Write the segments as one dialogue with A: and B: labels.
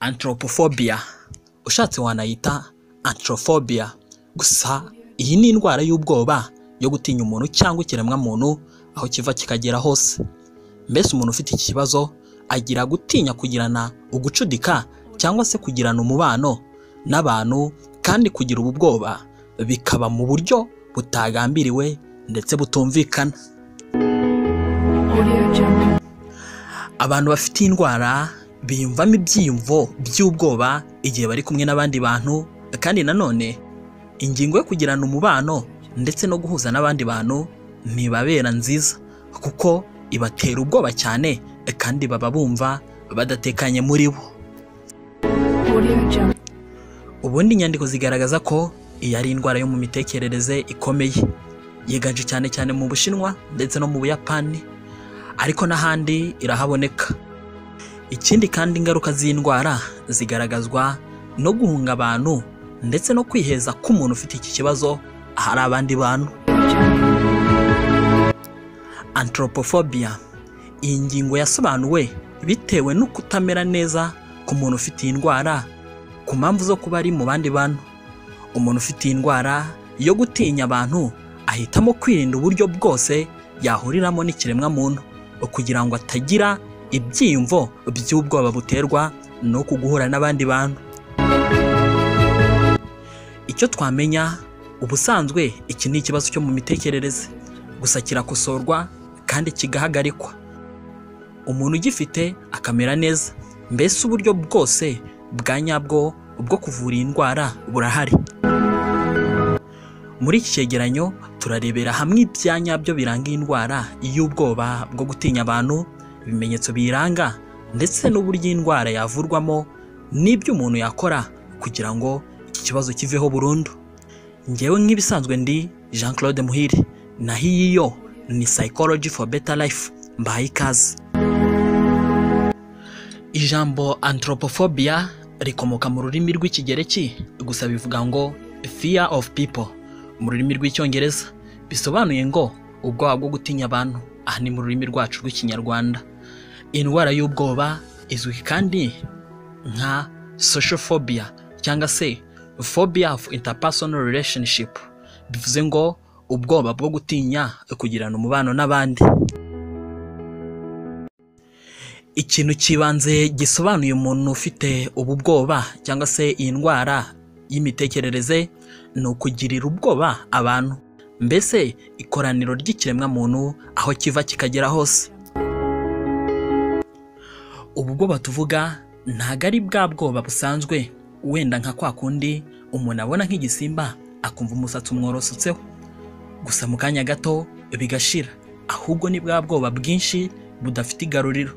A: anthropophobia ushatse wanayita anthrophobia gusa iyi ni indwara y'ubwoba yo gutinya umuntu cyangwa ikiremwamuntu aho kiva kikagera hose mbese umuntu ufite iki kibazo agira gutinya kugirana ugucudika cyangwa se kugirana umubano n'abantu kandi kugira ubu bwoba bikaba mu buryo butagambiriwe ndetse butumvikana abantu bafite iyi ndwara biyumvamo ibyiyumvo by'ubwoba igihe bari kumwe n'abandi bantu kandi nanone ingingo yo kugirana umubano ndetse no guhuza n'abandi bantu ntibabera nziza kuko ibatera ubwoba cyane kandi baba bumva badatekanye muri bo ubundi inyandiko zigaragaza ko iyi ari indwara yo mu mitekerereze ikomeye yiganje cyane cyane mu bushinwa ndetse no mu buyapani ariko n'ahandi irahaboneka ikindi kandi ingaruka z'indwara zigaragazwa no guhunga abantu ndetse no kwiheza k'umuntu ufite iki kibazo ahari abandi bantu anthropophobia iyi ngingo yasobanuwe bitewe no kutamera neza ku muntu ufite iyi ndwara ku mpamvu zo kuba ari mu bandi bantu umuntu ufite iyi ndwara yo gutinya abantu ahitamo kwirinda uburyo bwose yahuriramo n'ikiremwamuntu kugira ngo atagira ibyiyumvo by'ubwoba buterwa no guhura n'abandi bantu icyo twamenya ubusanzwe iki ni ikibazo cyo mu mitekerereze gusa kirakosorwa kandi kigahagarikwa umuntu ugifite akamera neza mbese uburyo bwose bwa nyabwo bwo kuvura iyi ndwara burahari muri iki cyegeranyo turarebera hamwe ibya nyabyo biranga iyi ndwara y'ubwoba bwo gutinya abantu ibimenyetso biyiranga ndetse n'uburyo iyi ndwara yavurwamo n'ibyo umuntu yakora kugira ngo iki kibazo kiveho burundu ngewe nk'ibisanzwe ndi jean claude muhire naho iyi yo ni psychology for better life mbahaye ikaze ijambo anthropophobia rikomoka mu rurimi rw'ikigereki gusa bivuga ngo fear of people mu rurimi rw'icyongereza bisobanuye ngo ubwoba bwo gutinya abantu aha ni mu rurimi rwacu rw'ikinyarwanda indwara y'ubwoba izwi kandi nka sociophobia cyangwa se phobia of interpersonal relationship bivuze ngo ubwoba bwo gutinya kugirana umubano n'abandi ikintu cy'ibanze gisobanuye umuntu ufite ubu bwoba cyangwa se iyi ndwara y'imitekerereze ni ukugirira ubwoba abantu mbese ikoraniro ry'ikiremwamuntu aho kiva kikagera hose ubu bwoba tuvuga ntabwo ari bwa bwoba busanzwe wenda nka kwa kundi umuntu abona nk'igisimba akumva umusatsi umworosotseho gusa mu kanya gato bigashira ahubwo ni bwa bwoba bwinshi budafite igaruriro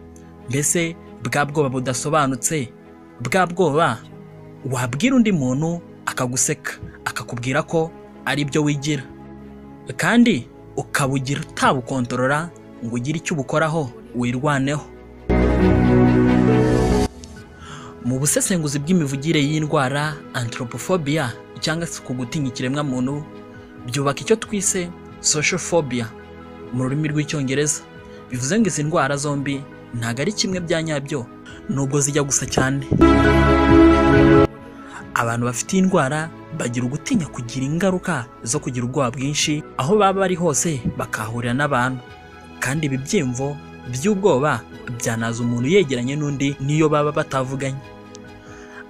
A: mbese bwa bwoba budasobanutse bwa bwoba wabwira undi muntu akaguseka akakubwira ko ari byo wigira kandi ukabugira utabukontorora ngo ugire icyo ubukoraho wirwaneho mu busesenguzi bw'imivugire y'indwara anthropophobia cyangwa se ku gutinya ikiremwamuntu byubaka icyo twise sociophobia mu rurimi rw'icyongereza bivuze ngo izi ndwara zombi ntabwo ari kimwe bya nyabyo nubwo zijya gusa cyane abantu bafite iyi ndwara bagira ugutinya kugira ingaruka zo kugira ubwoba bwinshi aho baba bari hose bakahurira n'abantu kandi ibi byiyumvo by'ubwoba byanaza umuntu yegeranye n'undi niyo baba batavuganye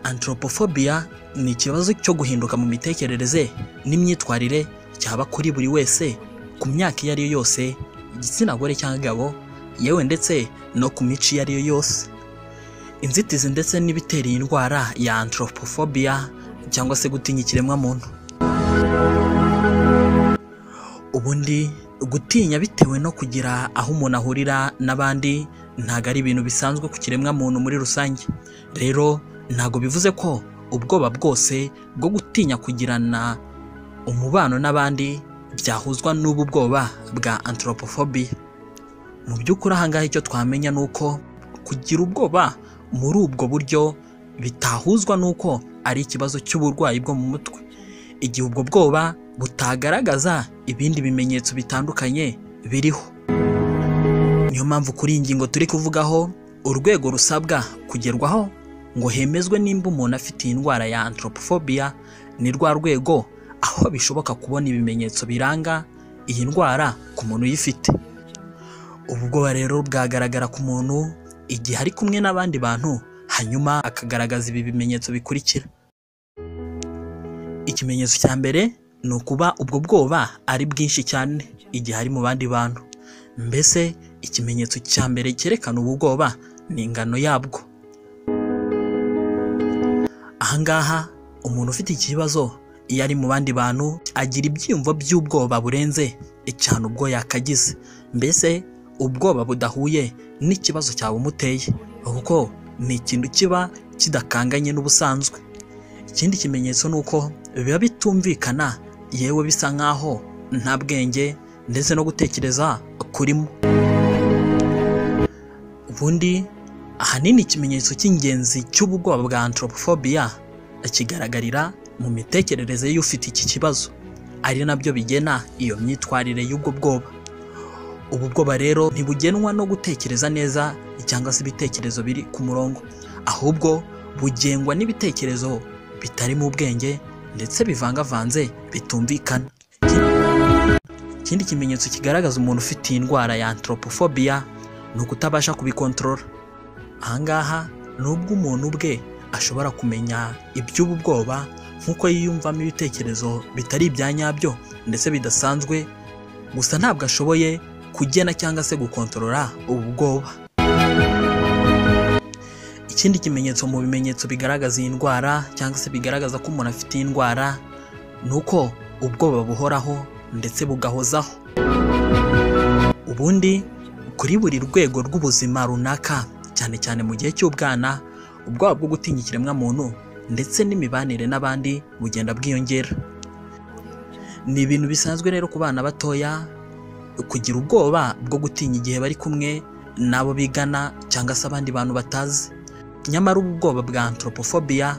A: anthropophobia ni ikibazo cyo guhinduka mu mitekerereze n'imyitwarire cyaba kuri buri wese ku myaka iyo ariyo yose igitsina gore cyangwa gabo yewe ndetse no ku mico iyo ariyo yose inzitizi ndetse n'ibitera iyi ndwara ya anthropophobia cyangwa se gutinya ikiremwamuntu ubundi gutinya bitewe no kugira aho umuntu ahurira n'abandi ntabwo ari ibintu bisanzwe ku kiremwamuntu muri rusange rero ntabwo bivuze ko ubwoba bwose bwo gutinya kugirana umubano n'abandi byahuzwa n'ubu bwoba bwa anthropophobia mu by'ukuri ahangaha icyo twamenya ni uko kugira ubwoba muri ubwo buryo bitahuzwa n'uko ari ikibazo cy'uburwayi bwo mu mutwe igihe ubwo bwoba butagaragaza ibindi bimenyetso bitandukanye biriho niyo mpamvu kuri iyi ngingo turi kuvugaho urwego rusabwa kugerwaho ngo hemezwe nimba umuntu afite iyi ndwara ya anthropophobia ni rwa rwego aho bishoboka kubona ibimenyetso biranga iyi ndwara ku muntu uyifite ubwoba rero bwagaragara ku muntu igihe ari kumwe n'abandi bantu hanyuma akagaragaza ibi bimenyetso bikurikira ikimenyetso cya mbere ni ukuba ubwo bwoba ari bwinshi cyane igihe ari mu bandi bantu mbese ikimenyetso cya mbere cyerekana ubu bwoba ni ingano yabwo ahangaha umuntu ufite iki kibazo iyo ari mu bandi bantu agira ibyiyumvo by'ubwoba burenze cyane ubwo yakagize mbese ubwoba budahuye n'ikibazo cyawe umuteye kuko ni ikintu kiba kidakanganye n'ubusanzwe ikindi kimenyetso ni uko biba bitumvikana yewe bisa nk'aho nta bwenge ndetse no gutekereza kurimo ubundi ahanini ikimenyetso cy'ingenzi cy'ubwoba bwa anthropophobia kigaragarira mu mitekerereze y'ufite iki kibazo ari nabyo bigena iyo myitwarire y'ubwo bwoba ubu bwoba rero ntibugenwa no gutekereza neza cyangwa se ibitekerezo biri ku murongo ahubwo bugengwa n'ibitekerezo bitari mu bwenge ndetse bivangavanze bitumvikana ikindi kimenyetso kigaragaza umuntu ufite iyi ndwara ya anthropophobia ni ukutabasha kubikontorora ahangaha ni ubwo umuntu ubwe ashobora kumenya iby'ubu bwoba nk'uko yiyumvamo ibitekerezo bitari ibya nyabyo ndetse bidasanzwe gusa ntabwo ashoboye kugena cyangwa se gukontorora ubu bwoba ikindi kimenyetso mu bimenyetso bigaragaza iyi ndwara cyangwa se bigaragaza ko umuntu afite iyi ndwara ni uko ubwoba buhoraho ndetse bugahozaho ubundi kuri buri rwego rw'ubuzima runaka cyane cyane mu gihe cy'ubwana ubwoba bwo gutinya ikiremwamuntu ndetse n'imibanire n'abandi bugenda bwiyongera ni ibintu bisanzwe rero ku bana batoya kugira ubwoba bwo gutinya igihe bari kumwe n'abo bigana cyangwa se abandi bantu batazi nyamara ubu bwoba bwa anthropophobia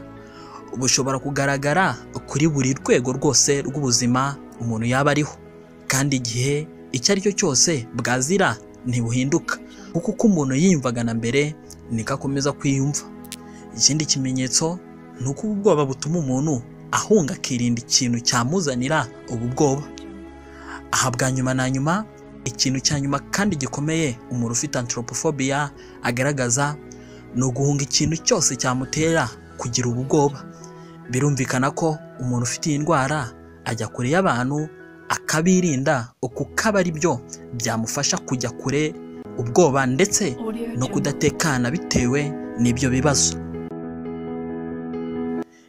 A: bushobora kugaragara kuri buri rwego rwose rw'ubuzima umuntu yaba ariho kandi igihe icyo ari cyo cyose bwazira ntibuhinduka kuko uko umuntu yiyumvaga na mbere niko akomeza kwiyumva ikindi kimenyetso ni uko ubu bwoba butuma umuntu ahunga akirinda ikintu cyamuzanira ubu bwoba aha bwa nyuma na nyuma ikintu cya nyuma kandi gikomeye umuntu ufite anthropophobia agaragaza ni uguhunga ikintu cyose cyamutera kugira ubu bwoba birumvikana ko umuntu ufite iyi ndwara ajya kure y'abantu akabirinda kuko aba ari byo byamufasha kujya kure ubwoba ndetse no kudatekana bitewe n'ibyo bibazo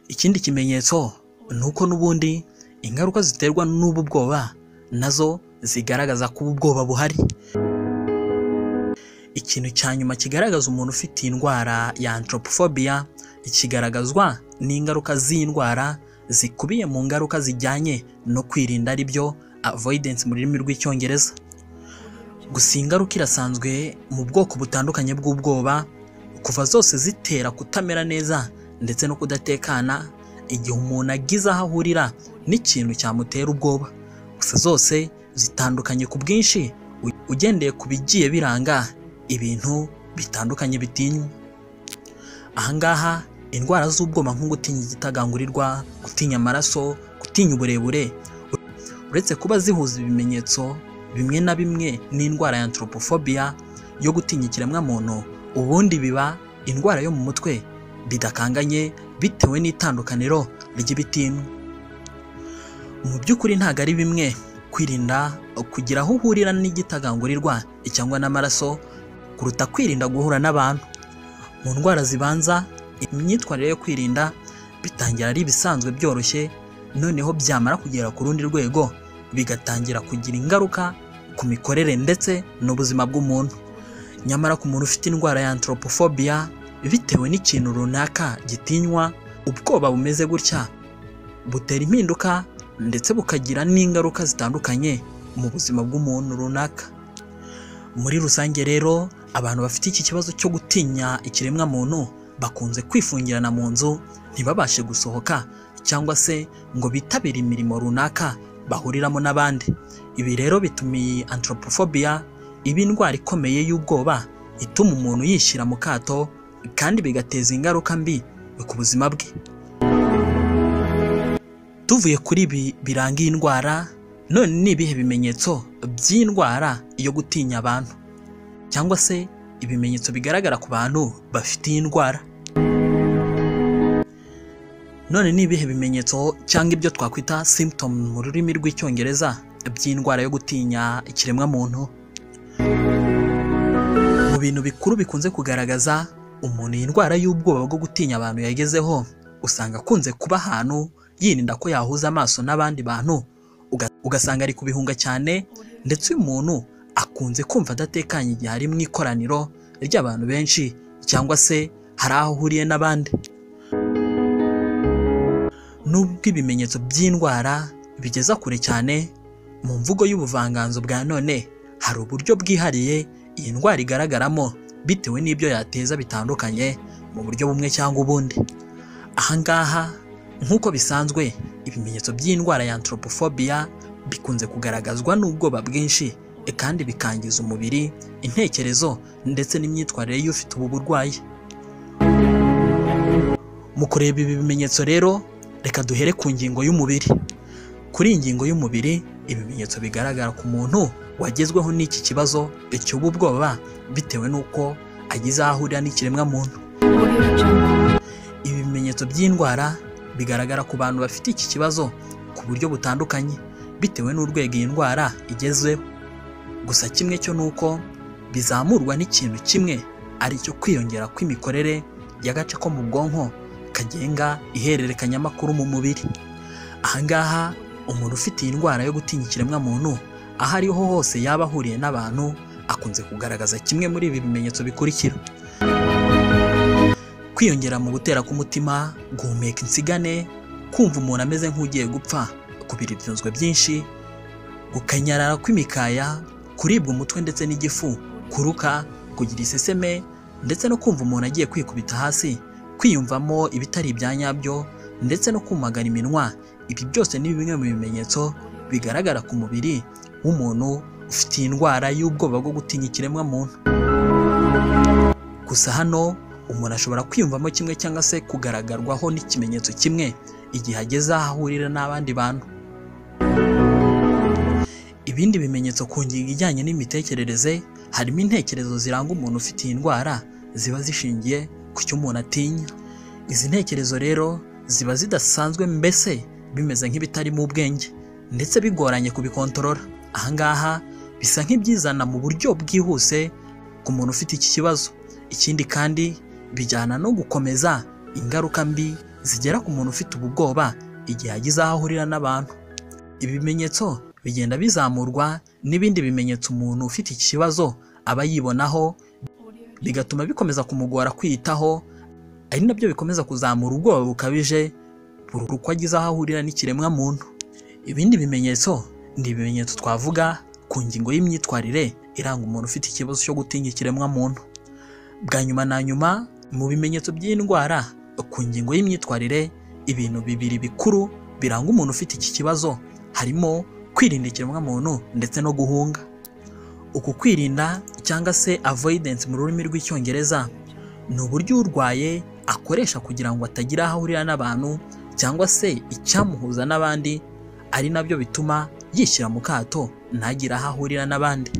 A: ikindi kimenyetso ni uko n'ubundi ingaruka ziterwa n'ubu bwoba nazo zigaragaza ko ubu bwoba buhari ikintu cya nyuma kigaragaza umuntu ufite iyi ndwara ya anthropophobia kigaragazwa n'ingaruka z'indwara zikubiye mu ngaruka zijyanye no kwirinda ari byo avoidance mu rurimi rw'icyongereza gusa iyi ngaruka irasanzwe mu bwoko butandukanye bw'ubwoba kuva zose zitera kutamera neza ndetse no kudatekana igihe umuntu agize aho ahurira n'ikintu cyamutera ubwoba gusa zose zitandukanye ku bwinshi ugendeye ku bigiye biranga ibintu bitandukanye bitinywa ahangaha indwara z'ubwoba nko gutinya igitagangurirwa gutinya amaraso gutinya uburebure uretse kuba zihuza ibimenyetso bimwe na bimwe n'indwara ya anthropophobia yo gutinya ikiremwamuntu ubundi biba indwara yo mu mutwe bidakanganye bitewe n'itandukaniro ry'ibitinywa mu by'ukuri ntabwo ari bimwe kwirinda kugira aho uhurira n'igitagangurirwa cyangwa n'amaraso kuruta kwirinda guhura n'abantu mu ndwara zibanza imyitwarire yo kwirinda bitangira ari ibisanzwe byoroshye noneho byamara kugera ku rundi rwego bigatangira kugira ingaruka ku mikorere ndetse n'ubuzima bw'umuntu nyamara ku muntu ufite indwara ya anthropophobia bitewe n'ikintu runaka gitinywa ubwoba bumeze gutya butera impinduka ndetse bukagira n'ingaruka zitandukanye mu buzima bw'umuntu runaka muri rusange rero abantu bafite iki kibazo cyo gutinya ikiremwamuntu bakunze kwifungirana mu nzu ntibabashe gusohoka cyangwa se ngo bitabire imirimo runaka bahuriramo n'abandi ibi rero bituma iyi anthropophobia iba indwara ikomeye y'ubwoba ituma umuntu yishyira mu kato kandi bigateza ingaruka mbi ku buzima bwe tuvuye kuri ibi biranga iyi ndwara none ni ibihe bimenyetso by'iyi ndwara yo gutinya abantu cyangwa se ibimenyetso bigaragara ku bantu bafite iyi ndwara none ni ibihe bimenyetso cyangwa ibyo twakwita symptom mu rurimi rw'icyongereza by'indwara yo gutinya ikiremwamuntu mu bintu bikuru bikunze kugaragaza umuntu iyi ndwara y'ubwoba bwo gutinya abantu yagezeho usanga akunze kuba ahantu yirinda ko yahuza amaso n'abandi bantu uga- ugasanga ari kubihunga cyane ndetse uyu muntu akunze kumva adatekanye igihe ari mu ikoraniro ry'abantu benshi cyangwa se hari aho ahuriye n'abandi nubwo ibimenyetso by'indwara bigeza kure cyane mu mvugo y'ubuvanganzo bwa none hari uburyo bwihariye iyi ndwara igaragaramo bitewe n'ibyo yateza bitandukanye mu buryo bumwe cyangwa ubundi ahangaha nk'uko bisanzwe ibimenyetso by'indwara ya anthropophobia bikunze kugaragazwa n'ubwoba bwinshi e, kandi bikangiza umubiri intekerezo ndetse n'imyitwarire y'ufite ubu burwayi mu kureba ibi bimenyetso rero reka duhere ku ngingo y'umubiri kuri iyi ngingo y'umubiri ibimenyetso bigaragara ku muntu wagezweho n'iki kibazo icy'ubu bwoba bitewe n'uko agize aho ahurira n'ikiremwamuntu ibi bimenyetso by'indwara bigaragara ku bantu bafite iki kibazo ku buryo butandukanye bitewe n'urwego iyi ndwara igezeho gusa kimwe cyo ni uko bizamurwa n'ikintu kimwe ari cyo kwiyongera kw'imikorere y'agace ko mu bwonko kagenga ihererekanyamakuru mu mubiri ahangaha umuntu ufite iyi ndwara yo gutinya ikiremwamuntu aho ariho hose yaba ahuriye n'abantu akunze kugaragaza kimwe muri ibi bimenyetso bikurikira kwiyongera mu gutera k'umutima guhumeka insigane kumva umuntu ameze nk'ugiye gupfa kubira ibyunzwe byinshi gukanyarara kw'imikaya kuribwa umutwe ndetse n'igifu kuruka kugira iseseme ndetse no kumva umuntu agiye kwikubita hasi kwiyumvamo ibitari ibya nyabyo ndetse no kumagara iminwa ibi byose ni bimwe mu bimenyetso bigaragara ku mubiri w'umuntu ufite iyi ndwara y'ubwoba bwo gutinya ikiremwamuntu gusa hano umuntu ashobora kwiyumvamo kimwe cyangwa se kugaragarwaho n'ikimenyetso kimwe igihe ageze aho ahurira n'abandi bantu ibindi bimenyetso ku ngingo ijyanye n'imitekerereze harimo intekerezo ziranga umuntu ufite iyi ndwara ziba zishingiye ku cyo umuntu atinya izi ntekerezo rero ziba zidasanzwe mbese bimeze nk'ibitarimo ubwenge ndetse bigoranye kubikontorora ahangaha bisa nk'ibyizana mu buryo bwihuse ku muntu ufite iki kibazo ikindi kandi bijyana no gukomeza ingaruka mbi zigera ku muntu ufite ubu bwoba igihe agize aho ahurira n'abantu ibi bimenyetso bigenda bizamurwa n'ibindi bimenyetso umuntu ufite iki kibazo aba yibonaho bigatuma bikomeza kumugora kwiyitaho ari nabyo bikomeza kuzamura ubwoba bukabije buri uko agize aho ahurira n'ikiremwamuntu ibindi bimenyetso ni ibimenyetso twavuga ku ngingo y'imyitwarire iranga umuntu ufite ikibazo cyo gutinya ikiremwamuntu bwa nyuma na nyuma mu bimenyetso by'indwara ku ngingo y'imyitwarire ibintu bibiri bikuru biranga umuntu ufite iki kibazo harimo kwirinda ikiremwamuntu ndetse no guhunga uku kwirinda cyangwa se avoidance mu rurimi rw'icyongereza ni uburyo urwaye akoresha kugira ngo atagira aho ahurira n'abantu cyangwa se icyamuhuza n'abandi ari nabyo bituma yishyira mu kato ntagire aho ahurira n'abandi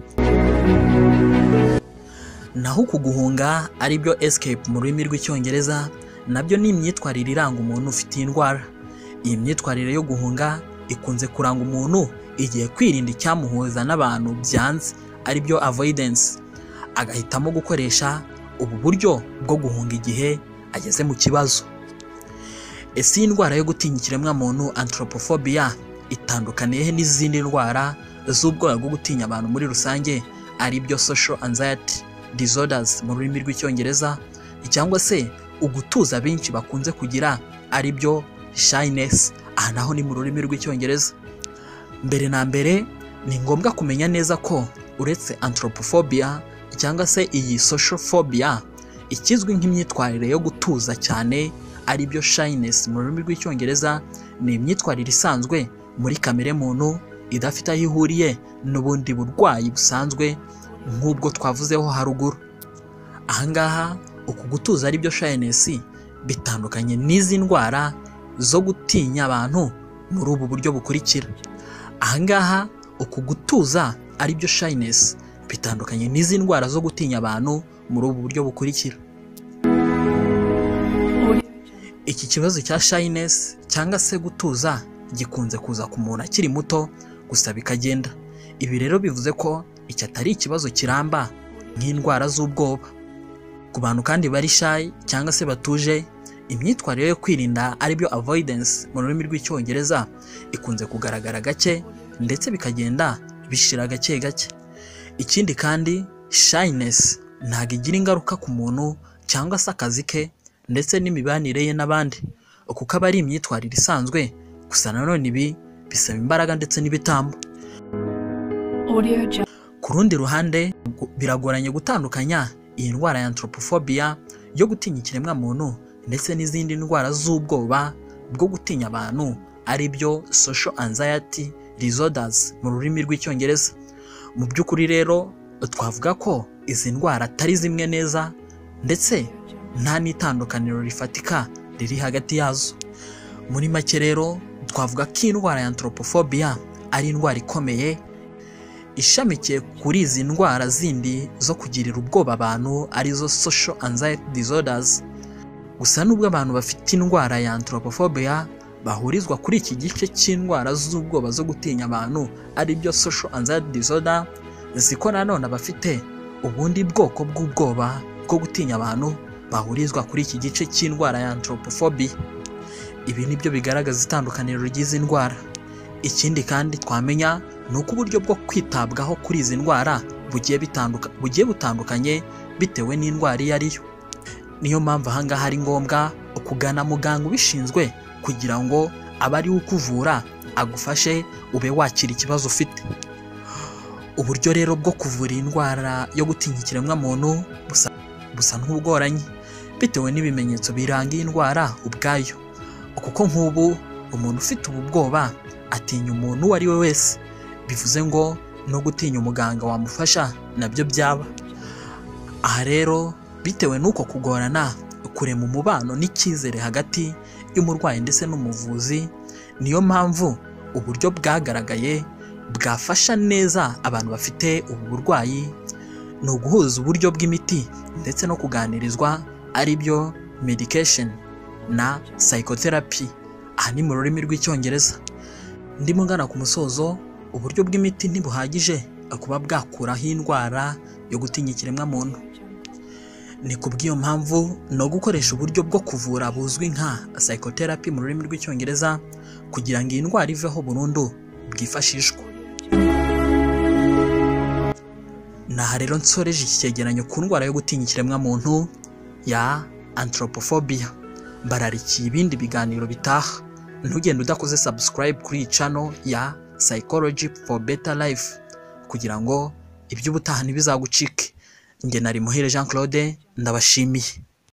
A: naho uku guhunga ari byo escape mu rurimi rw'icyongereza nabyo ni imyitwarire iranga umuntu ufite iyi ndwara iyi myitwarire yo guhunga ikunze kuranga umuntu igihe kwirinda icyamuhuza n'abantu byanze aribyo avoidance agahitamo gukoresha ubu buryo bwo guhunga igihe ageze mu kibazo ese iyi ndwara yo gutinya ikiremwamuntu anthropophobia itandukaniye he n'izindi ndwara z'ubwoba bwo gutinya abantu muri rusange aribyo social anxiety disorders mu rurimi rw'icyongereza cyangwa se ugutuza benshi bakunze kugira aribyo shyness aha naho ni mu rurimi rw'icyongereza mbere na mbere ni ngombwa kumenya neza ko uretse anthropophobia cyangwa se iyi social phobia ikizwi nk'imyitwarire yo gutuza cyane ari byo shyness mu rurimi rw'icyongereza ni imyitwarire isanzwe muri kamere muntu idafite aho ihuriye n'ubundi burwayi busanzwe nk'ubwo twavuzeho haruguru ahangaha uku gutuza ari byo shyness bitandukanye n'izi ndwara zo gutinya abantu muri ubu buryo bukurikira ahangaha uku gutuza ari byo shyness bitandukanye n'izi ndwara zo gutinya abantu muri ubu buryo bukurikira iki kibazo cya shyness cyangwa se gutuza gikunze kuza ku muntu akiri muto gusa bikagenda ibi rero bivuze ko iki atari ikibazo kiramba nk'indwara z'ubwoba ku bantu kandi bari shy cyangwa se batuje imyitwarire yo kwirinda aribyo avoidance mu rurimi rw'icyongereza ikunze kugaragara gake ndetse bikagenda bishira gake gake ikindi kandi shyness ntabwo igira ingaruka ku muntu cyangwa se akazi ke ndetse n'imibanire ye n'abandi kuko aba ari imyitwarire isanzwe gusa nanone ibi bisaba imbaraga ndetse n'ibitambo ku rundi ruhande biragoranye gutandukanya iyi ndwara ya anthropophobia yo gutinya ikiremwamuntu ndetse n'izindi ndwara z'ubwoba bwo gutinya abantu ari byo social anxiety disorders mu rurimi rw'icyongereza mu by'ukuri rero twavuga ko izi ndwara atari zimwe neza ndetse nta n'itandukaniro rifatika riri hagati yazo muri make rero twavuga ko indwara ya anthropophobia ari indwara ikomeye ishamikiye kuri izi ndwara zindi zo kugirira ubwoba abantu arizo social anxiety disorders gusa nubwo abantu bafite indwara ya anthropophobia bahurizwa kuri iki gice cy'indwara z'ubwoba zo gutinya abantu aribyo social anxiety disorder ziko nanone abafite ubundi bwoko bw'ubwoba bwo gutinya abantu bahurizwa kuri iki gice cy'indwara ya anthropophobia ibi nibyo bigaragaza itandukaniro ry'izi ndwara ikindi kandi twamenya ni uko uburyo bwo kwitabwaho kuri izi ndwara bugiye bitanduka bugiye butandukanye bitewe n'indwara iyo ari yo niyo mpamvu ahangaha ari ngombwa kugana muganga ubishinzwe kugira ngo abe ari we ukuvura agufashe ube wakira ikibazo ufite uburyo rero bwo kuvura iyi ndwara yo gutinya ikiremwamuntu busa, busa nk'ubugoranye bitewe n'ibimenyetso biranga iyi ndwara ubwayo kuko nk'ubu umuntu ufite ubu bwoba atinya umuntu uwo ari we wese bivuze ngo no gutinya umuganga wamufasha nabyo byaba aha rero bitewe n'uko kugorana kurema umubano n'icyizere hagati y'umurwayi ndetse n'umuvuzi niyo mpamvu uburyo bwagaragaye bwafasha neza abantu bafite ubu burwayi ni uguhuza uburyo bw'imiti ndetse no kuganirizwa ari byo medication na psychotherapy aha ni mu rurimi rw'icyongereza ndimo ngana ku musozo uburyo bw'imiti ntibuhagije kuba bwakuraho indwara yo gutinya ikiremwamuntu ni ku bw'iyo mpamvu no gukoresha uburyo bwo kuvura buzwi nka psychotherapy mu rurimi rw'icyongereza kugira ngo iyi ndwara iveho burundu bwifashishwa naha rero nsoreje iki cyegeranyo ku ndwara yo gutinya ikiremwamuntu ya anthropophobia bararikiye ibindi biganiro bitaha ntugende udakoze subscribe kuri iyi channel ya psychology for better life kugira ngo iby'ubutaha ntibizagucike njye nari muhire jean claude ndabashimiye